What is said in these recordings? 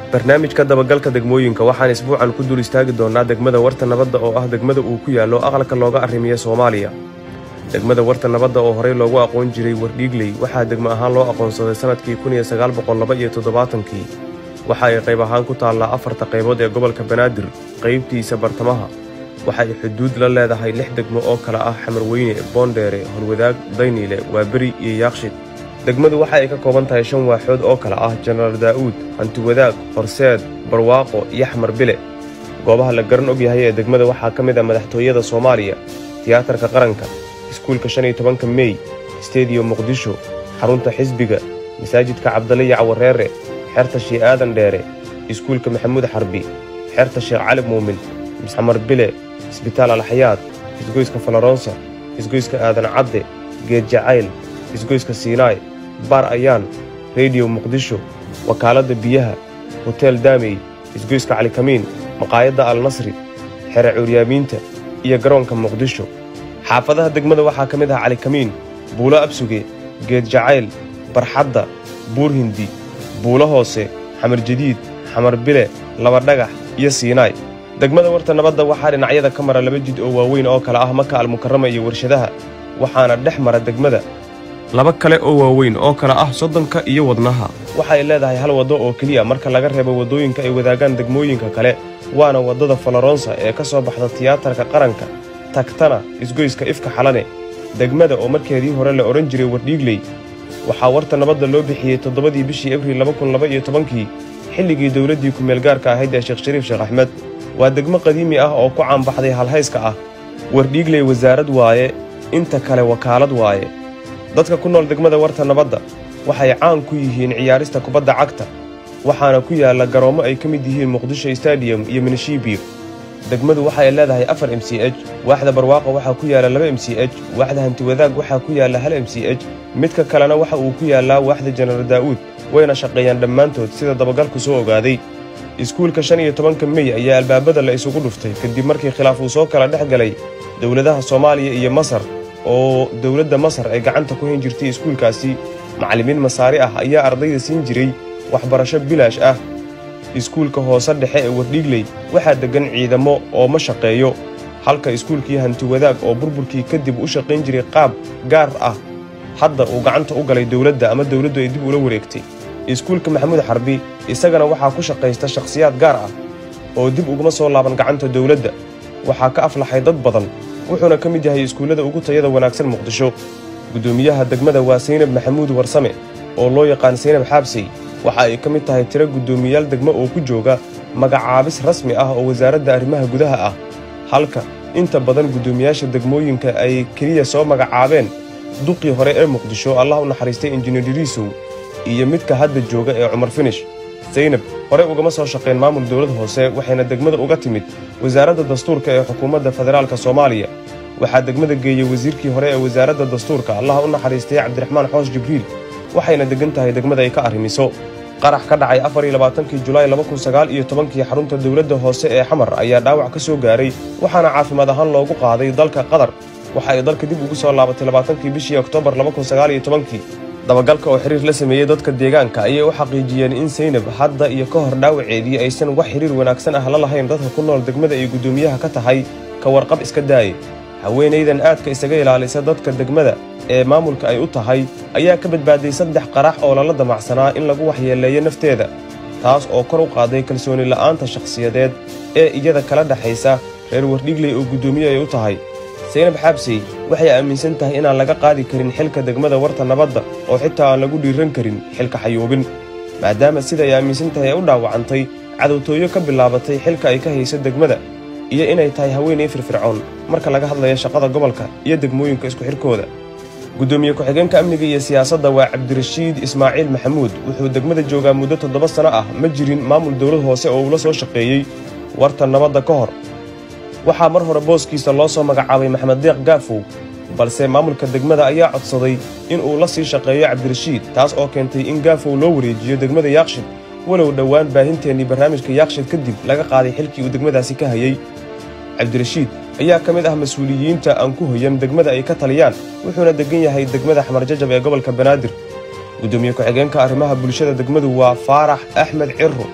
barnaamijka dabagalka degmooyinka waxaan isbuucan ku dul istaagi doonnaa degmada warta nabadda oo ah degmada uu ku yaallo aqalka looga arrimiya soomaaliya degmada warta nabadda oo horey loogu aqoon jiray wardhiigley waxaa degmo ahaan loo aqoonsaday sannadkii kii waxa ay qayb ahaan ku taallaa afarta qaybood ee gobolka banaadir qaybtiisa bartamaha waxa ay xuduud la leedahay lix degmo oo kale ah xamarweyne boondheere holwadaag dayniile waaberi iyo yaaqshid degmadu waxa ay ka kooban tahay shan waaxood oo kale ah jenaraal daa'uud hantiwadaag horseed barwaaqo iyo xamar bile goobaha la garan og yahay ee degmada waxaa ka mid ah madaxtooyada soomaaliya tiyaatarka qaranka iskuulka shan iyo tobanka mey stediyo muqdisho xarunta xisbiga masaajidka cabdaliya cawareere xerta shii aadan dheere iskuulka maxamuud xarbi xerta sheekh cali muumin xamar bile isbitaal alxayaad isgoyska falaroonsa isgoyska aadan cadde geed jacayl isgoyska siinaay baar ayaan rediyo muqdisho wakaaladda biyaha hoteel daamey isgoyska calikamiin maqaayadda alnasri xere cuuryaamiinta iyo garoonka muqdisho xaafadaha degmada waxaa ka mid ah calikamiin buulo absuge geed jacayl barxadda buur hindi buulo hoose xamar jadiid xamar bile laba dhagax iyo siinaay degmada warta nabadda waxaa dhinacyada ka mara laba jid oo waaweyn oo kale ah maka almukarama iyo warshadaha waxaana dhex mara degmada laba kale oo waaweyn oo kale ah soddonka iyo wadnaha waxay leedahay hal waddo oo keliya marka laga reebo waddooyinka ay wadaagaan degmooyinka kale waana waddada falaroonsa ee ka soo baxda tiyaatarka qaranka tagtana isgoyska ifka xalane degmada oo markeedii hore la odhan jiray wardhiigley waxaa warta nabadda loo bixiyey toddobadii bishii abriil kii xilligii dowladdii ku-meelgaarka ahayd ee sheekh shariif sheekh axmed waa degmo qadiimi ah oo ku caanbaxday halhayska ah wardhiigley wasaarad waaye inta kale wakaalad waaye dadka ku nool degmada warta nabadda waxay caan ku yihiin ciyaarista kubadda cagta waxaana ku yaalla garoommo ay ka mid yihiin muqdisho stadiyum iyo minishibiyo degmadu waxay leedahay afar m c h waaxda barwaaqo waxaa ku yaalla laba m c h waaxda hantiwadaag waxaa ku yaalla hal m c h midka kalena waxa uu ku yaallaa waaxda jenaraal daa'uud wayna shaqeeyaan dhammaantood sida dabagalku soo ogaaday iskuulka shan iyo tobanka mey ayaa albaabada la isugu dhuftay kadib markii khilaaf uu soo kala dhex galay dowladaha soomaaliya iyo masar oo dowladda masar ay gacanta ku hayn jirtay iskuulkaasi macallimiin masaari ah ayaa ardayda siin jiray waxbarasho bilaash ah iskuulka hoose dhexe ee wardhiigley waxaa deggan ciidamo oo ma shaqeeyo halka iskuulkii hantiwadaag oo burburkii kadib u shaqayn jiray qaab gaar ah hadda uu gacanta u galay dowladda ama dowladdu ay dib ula wareegtay iskuulka maxamuud xarbi isagana waxaa ku shaqaysta shakhsiyaad gaar ah oo dib uguma soo laaban gacanta dowladda waxaa ka aflaxay dad badan wuxuuna ka mid yahay iskuullada ugu tayada wanaagsan muqdisho guddoomiyaha degmada waa saynab maxamuud warsame oo loo yaqaan saynab xaabsey waxa ay ka mid tahay tiro guddoomiyaal degmo oo ku jooga magacaabis rasmi ah oo wasaaradda arrimaha gudaha ah halka inta badan guddoomiyaasha degmooyinka ay keliya soo magacaabeen duqii hore ee muqdisho allah u naxariistay injineer diriisow iyo midka hadda jooga ee cumar finish saynab hore ugama soo shaqayn maamul dowlad hoose waxayna degmada uga timid wasaaradda dastuurka ee xukuumadda federaalka soomaaliya waxaa degmada geeyey wasiirkii hore ee wasaaradda dastuurka allah u naxariistay cabdiraxmaan xoos jibriil waxayna deggan tahay degmada ay ka arrimiso qarax ka dhacay afariylabaatankii julaay iyo tobankii xarunta dowladda hoose ee xamar ayaa dhaawac ka soo gaaray waxaana caafimaad ahaan loogu qaaday dalka qatar waxa ay dalka dib ugu soo laabatay labaatankii bishii oktoobar kii dabagalka oo xiriir la sameeyey dadka deegaanka ayay u xaqiijiyeen in saynab hadda iyo ka hor dhaawaceedii aysan wax xiriir wanaagsan ah la lahayn dadka ku nool degmada ay guddoomiyaha ka tahay ka warqab iska daaye haweenaydan aadka isaga ilaalisa dadka degmada ee maamulka ay u tahay ayaa ka badbaaday saddex qarax oo lala damacsanaa in lagu waxyeeleeyo nafteeda taas oo kor u qaaday kalsooni la'aanta shakhsiyadeed ee iyada kala dhexaysa reer wardhigley oo guddoomiye ay u tahay saynab xaabsey waxay aaminsan tahay inaan laga qaadi karin xilka degmada warta nabadda oo xitaa aan lagu dhiiran karin xilka xayuubin maadaama sida ay aaminsan tahay ay u dhaawacantay cadowtooyo ka bilaabatay xilka ay ka hayso degmada iyo inay tahay haweenay firfircoon marka laga hadlayo shaqada gobolka iyo degmooyinka isku xidhkooda guddoomiye ku-xigeenka amniga iyo siyaasadda waa cabdirashiid ismaaciil maxamuud wuxuu degmada joogaa muddo toddoba sano ah ma jirin maamul dowlad hoose oo uu la soo shaqeeyey warta nabadda ka hor waxaa mar hore booskiisa loo soo magacaabay maxamed deeq gaafow balse maamulka degmada ayaa codsaday in uu la sii shaqeeyo cabdirashiid taas oo keentay in gaafow loo wareejiyo degmada yaaqshid walow dhowaan baahinteennii barnaamijka yaaqshid kadib laga qaaday xilkii uu degmadaasi ka hayey cabdirashiid ayaa ka mid ah mas-uuliyiinta aan ku hoyan degmada ay ka taliyaan wuxuuna deggan yahay degmada xamarjajab ee gobolka banaadir guddoomiye ku-xigeenka arrimaha bulshada degmadu waa faarax axmed cirro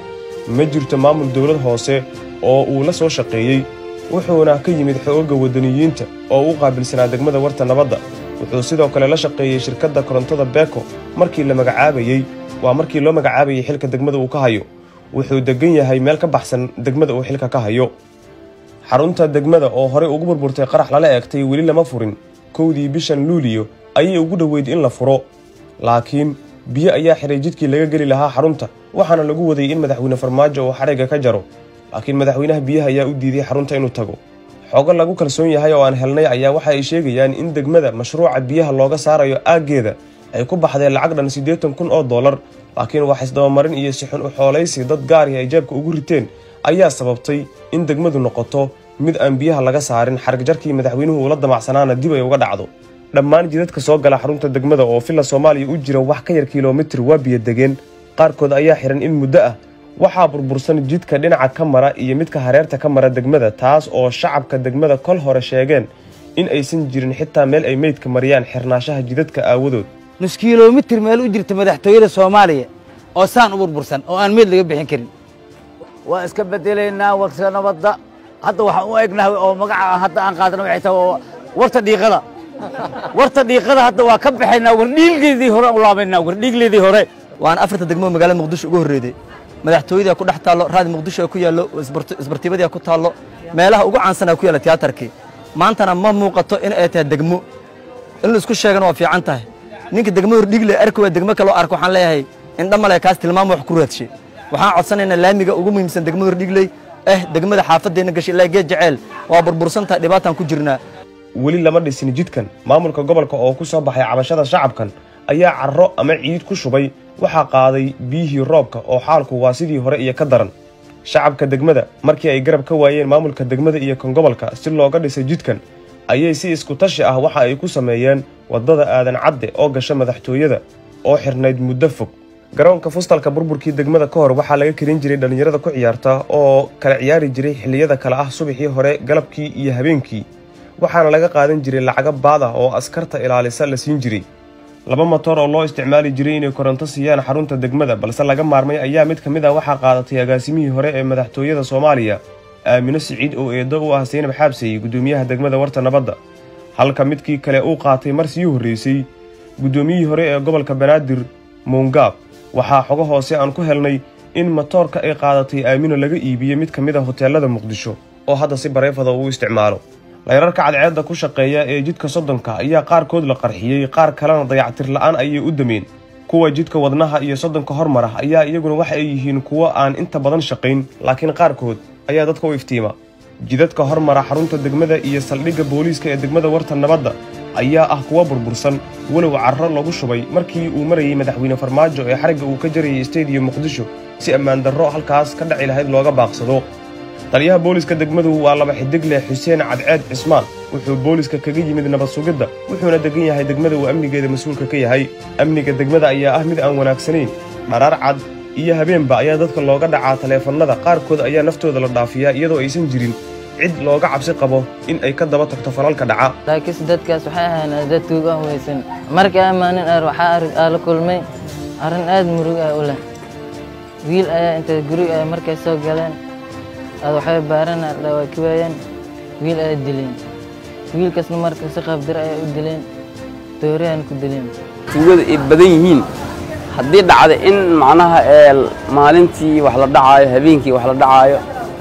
ma jirto maamul dowlad hoose oo uu la soo shaqeeyey wuxuuna ka yimid xoogga waddaniyiinta oo u qaabilsanaa degmada warta nabadda wuxuu sidoo kale la shaqeeyey shirkadda korontada beeko markii la magacaabayey waa markii loo magacaabayey xilka degmada uu ka hayo wuxuu deggan yahay meel ka baxsan degmada uu xilka ka hayo xarunta degmada oo horey ugu burburtay qarax lala eegtay weli lama furin kowdii bishan luuliyo ayay ugu dhoweyd in la furo laakiin biyo ayaa xiray jidkii laga geli lahaa xarunta waxaana lagu waday in madaxweyne farmaajo uu xadhigga ka jaro laakiin madaxweynaha biyaha ayaa u diiday xarunta inuu tago xogo lagu kalsoon yahay oo aan helnay ayaa waxa ay sheegayaan in degmada mashruuca biyaha looga saarayo aaggeeda ay ku baxdeen lacag dhan siddeetan kun oo dollar laakiin wax isdabamarin iyo sixun u xoolaysi dad gaarihi ay jeebka ugu riteen ayaa sababtay in degmadu noqoto mid aan biyaha laga saarin xarigjarkii madaxweynuhu uula damacsanaana dib ay uga dhacdo dhammaan jidadka soo gala xarunta degmada oo villa soomaaliya u jira wax ka yar kilomitir waa biyo degeen qaarkood ayaa xihan in muddo ah waxaa burbursan jidka dhinaca ka mara iyo midka hareerta ka mara degmada taas oo shacabka degmada kol hore sheegeen in aysan jirin xitaa meel ay meydka mariyaan xirnaashaha jidadka aawadood nus kilomitir meel u jirta madaxtooyada soomaaliya oo saan u burbursan oo aan meyd laga bixin karin waa iska bedelaynaa warta nabadda hadda waxaan u egnahay oo magaca hadda aan qaadana waxay tahay warta dhiiqada warta dhiiqada hadda waa ka baxaynaa wardhiilgeedii hore u laabaynaa wardhiigleedii hore waana afarta degmo magaalada muqdisho ugu horreeday madaxtooyada ku dhex taallo raadi muqdisho ku yaallo isbartiibadii ku taallo meelaha ugu caansanaa ku yaalla tiyaatarkii maantana ma muuqato in ay tahay degmo in la isku sheegana waa fiican tahay ninka degmo hordhiigle arki waa degmo kaloo arko waxaan leeyahay indha male kaas tilmaam wax ku raadshe waxaan codsanaynaa laamiga ugu muhiimsan degmada hordhiigley eh degmada xaafadeenna gashay ilaa geed jeceel waa burbursantahay dhibaataan ku jirnaa weli lama dhisin jidkan maamulka gobolka oo ku soo baxay cabashada shacabkan ayaa carro ama ciid ku shubay waxaa qaaday biyihii roobka oo xaalku waa sidii hore iyo ka daran shacabka degmada markii ay garab ka waayeen maamulka degmada iyo kan gobolka si looga dhisay jidkan ayay si isku tashi ah waxa ay ku sameeyeen waddada aadan cadde oo gasha madaxtooyada oo xirnayd muddo fog garoonka fustalka burburkii degmada ka hor waxaa laga karin jiray dhallinyarada ku ciyaarta oo kala ciyaari jiray xilliyada kale ah subaxii hore galabkii iyo habeenkii waxaana laga qaadan jiray lacago baad ah oo askarta ilaalisa la siin jiray laba motor oo loo isticmaali jiray inay koronto siiyaan xarunta degmada balse laga maarmay ayaa mid ka mid ah waxaa qaadatay agaasimihii hore ee madaxtooyada soomaaliya aamino siciid oo eedo u ah saynab xaabsey guddoomiyaha degmada warta nabadda halka midkii kale uu qaatay mar sii horreysay guddoomiyihii hore ee gobolka banaadir muungaab waxaa xogo hoose aan ku helnay in motoorka ay qaadatay aamino laga iibiyey mid ka mid a hoteelada muqdisho oo hadda si bareefada uu isticmaalo layrarka cadceedda ku shaqeeya ee jidka soddonka ayaa qaarkood la qarxiyey qaar kalena dayactir la'aan ayay u dameen kuwa jidka wadnaha iyo soddonka hormara ayaa iyaguna waxa ay yihiin kuwo aan inta badan shaqayn laakiin qaarkood ayaa dadka u iftiima jidadka hormara xarunta degmada iyo saldhigga booliiska ee degmada warta nabadda ayaa ah kuwa burbursan walow carro lagu shubay markii uu marayey madaxweyne farmaajo ee xarigga uu ka jarayay stadium muqdisho si ammaan darro halkaas ka dhaci lahayd looga baaqsado taliyaha booliiska degmadu waa laba xidig leh xuseen cadceed cismaan wuxuu booliiska kaga yimid nabad sugidda wuxuuna degan yahay degmada uu amnigeeda mas-uulka ka yahay amniga degmada ayaa ah mid aan wanaagsanayn dharaar cad iyo habeenba ayaa dadka looga dhacaa taleefannada qaarkood ayaa naftooda la dhaafiyaa iyadoo aysan jirin cid looga cabsi qabo in ay ka daba tagto falalka dhaca laakiinse dadkaas waxay ahayn dad tuug ah weysan markii amaanin ar waxaa arag aa la kulmay arrin aad murug ah u leh wiil ayaa intay guri ay markay soo galeen aad waxay baarana waa ki waayeen wiil ayaa dileen wiilkaasna marka si qaabdiro ayaa u dileen dooriyaan ku dileen tuugada ay badan yihiin haddii dhacda in macnaha ee maalintii wax la dhacaayo habeenkii wax la dhacaayo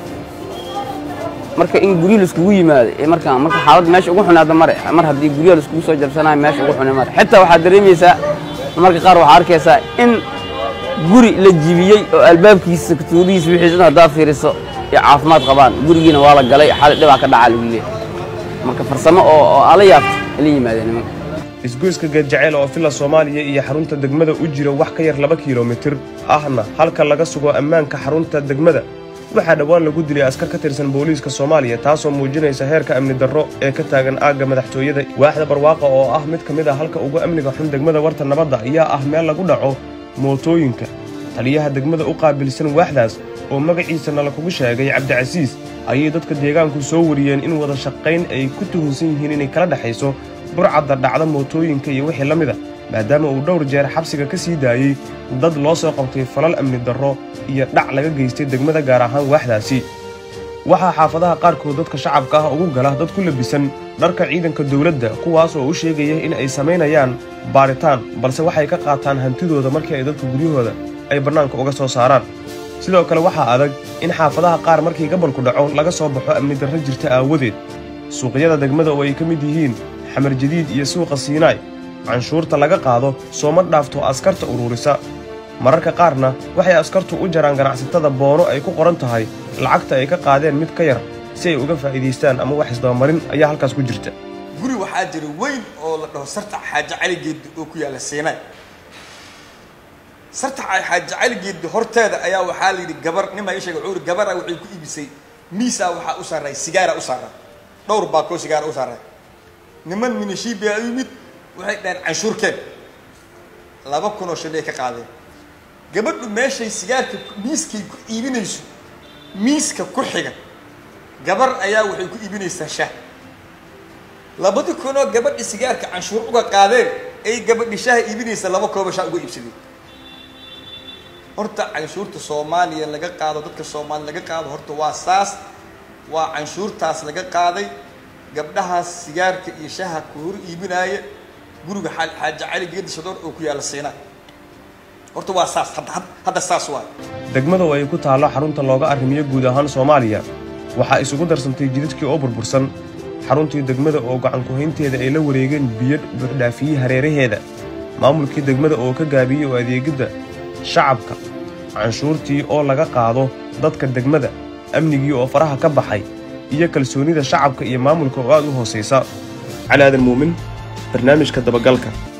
marka in guryo laiskugu yimaado ee marka marka xaalad meesha ugu xunaada mare mar haddii guryaha laiskugu soo jabsanayo meesha ugu xunay mare xitaa waxaad dareemaysaa marka qaar waxaa arkaysaa in guri la jibiyey oo albaabkiisa tuudihiisa wixiisa dhan haddaad fiiriso ay caafimaad qabaan gurigiina waa la galay xali dhibaa ka dhacaa lagu leeyahay marka farsamo oo oo ala yaabta ala yimaadeen nimanka isgoyska geedjaceyl oo villa soomaaliya iyo xarunta degmada u jira wax ka yar laba kilomitir ahna halka laga sugo ammaanka xarunta degmada waxaa dhowaan lagu dilay askar ka tirsan booliiska soomaaliya taasoo muujinaysa heerka amni darro ee ka taagan aagga madaxtooyada waaxda barwaaqa oo ah mid ka mid ah halka ugu amniga xun degmada warta nabadda ayaa ah meel lagu dhaco mootooyinka taliyaha degmada u qaabilsan waaxdaas oo magaciisana lakugu sheegay cabdicasiis ayay dadka deegaanku soo wariyeen in wada shaqayn ay ku tuhunsan yihiin inay kala dhexayso burcadda dhacda mootooyinka iyo wixii la mid a maadaama uu dhowr jeer xabsiga ka sii daayey dad loo soo qabtay falal amni darro iyo dhac laga geystay degmada gaar ahaan waaxdaasi waxaa xaafadaha qaarkood dadka shacabka ah ugu gala dad ku labisan dharka ciidanka dowladda kuwaas oo u sheegaya in ay samaynayaan baaritaan balse waxay ka qaataan hantidooda markii ay dadka guryahooda ay bannaanka uga soo saaraan sidoo kale waxaa adag in xaafadaha qaar markii gabalku dhaco laga soo baxo amni darro jirta aawadeed suuqyada degmada oo ay ka mid yihiin xamar jadiid iyo suuqa siinaay canshuurta laga qaado sooma dhaafto askarta ururisa mararka qaarna waxay askartu u jaraan ganacsatada boono ay ku qoran tahay lacagta ay ka qaadeen mid ka yar si ay uga faa'iidaystaan ama wax isdabamarin ayaa halkaas ku jirta guri waxaa jira weyn oo la dhaho sarta xaaje cali geeddi oo ku yaalla siinay sarta xaaje cali geeddi horteeda ayaa waxaa la yidhi gabar nin baa ii sheegay wuxuu yidhi gabara waxay ku iibisay miisaa waxaa u saaray sigaara u saaray dhowr baakoo sigaara u saaray niman minishiibi a u yimid waxay dhaheen canshuurkeen laba kun oo shilay ka qaadeen gabadhu meeshay sigaarka miiskay ku iibinayso miiska ku xiga gabar ayaa waxay ku iibinaysaa shah labadi kunoo gabadhi sigaarka canshuur uga qaadeen ay gabadhi shaha iibinaysa laba kooba shaa uga iibsadeen horta canshuurta soomaaliya laga qaado dadka soomaaliya laga qaado horta waa saas waa canshuurtaas laga qaaday gabdhahaas sigaarka iyo shaha ku hor iibinaaya guriga xaaje cali geedi shadoor oo ku yaalla siinaa horta waa saas hadda saas waay degmada oo ay ku taallo xarunta looga arrimiyo guud ahaan soomaaliya waxaa isugu darsantay jidadkii oo burbursan xaruntii degmada oo gacankuhaynteeda ay la wareegeen biyo buuxdhaafiyey hareeraheeda maamulkii degmada oo ka gaabiyey oo adeegidda shacabka canshuurtii oo laga qaado dadka degmada amnigii oo faraha ka baxay iyo kalsoonnida shacabka iyo maamulka oo aad u hoosaysa cali aadan muumin barnaamijka dabagalka